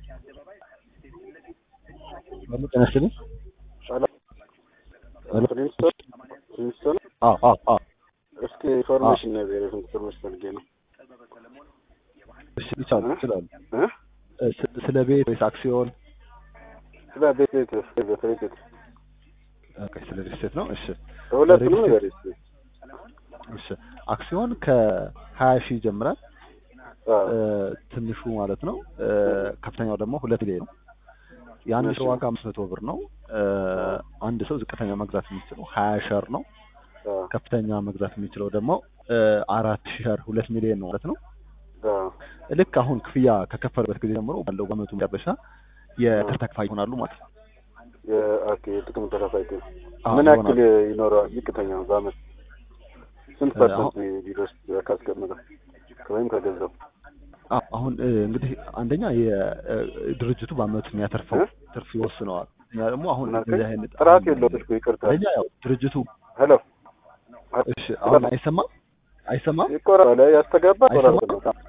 በምን ጤና ይስጥልኝ። ሄሎ። ፕሪንስቶን ፕሪንስቶን አዎ አዎ አዎ። እስኪ ኢንፎርሜሽን ነገር ኢንፎርሜሽን ፈልጌ ነው እሺ ይቻላል ይችላሉ። እ እ ስ- ስለ ቤት ወይስ አክሲዮን? ስለ ቤት ቤት በተለይ ቤት ኦኬ ስለ ሪል ስቴት ነው። እሺ ሁለቱንም ሪል ነገር ስቴት- እሺ አክሲዮን ከሀያ ሺህ ይጀምራል። እ፣ ትንሹ ማለት ነው። እ፣ ከፍተኛው ደግሞ ሁለት ሚሊዮን ነው። የአንድ ሰው እሺ። ዋጋ አምስት መቶ ብር ነው። እ፣ አንድ ሰው ዝቅተኛ መግዛት የሚችለው ሀያ ሸር ነው። ከፍተኛ መግዛት የሚችለው ደግሞ እ፣ አራት ሸር ሁለት ሚሊዮን ነው ማለት ነው። ልክ አሁን ክፍያ ከከፈሉበት ጊዜ ጀምሮ ባለው በአመቱ መጨረሻ የትርፍ ተካፋይ ይሆናሉ ማለት ነው። የጥቅም ተካፋይ ግን አዎ፣ ምን ይሆናሉ። ያክል ይኖረዋል? ዝቅተኛ ነው በአመት ስንት እ፣ ፐርሰንት ቢደርስ ካስቀመጠ ወይም ከገዛው አዎ፣ አሁን እ፣ እንግዲህ አንደኛ የድርጅቱ በአመቱ የሚያተርፈው እ? ትርፍ ይወስነዋል። እኛ ደግሞ አሁን ምን አልከኝ? እንደዚህ አይነት ጥራት አሁን የለውም እኮ ይቅርታ። አንደኛ ያው ድርጅቱ ሄሎ እሺ፣ አሁን አይሰማም አይሰማም ይቆራል፣ ያስተጋባ አይሰማም? ቆራረጥ ነው።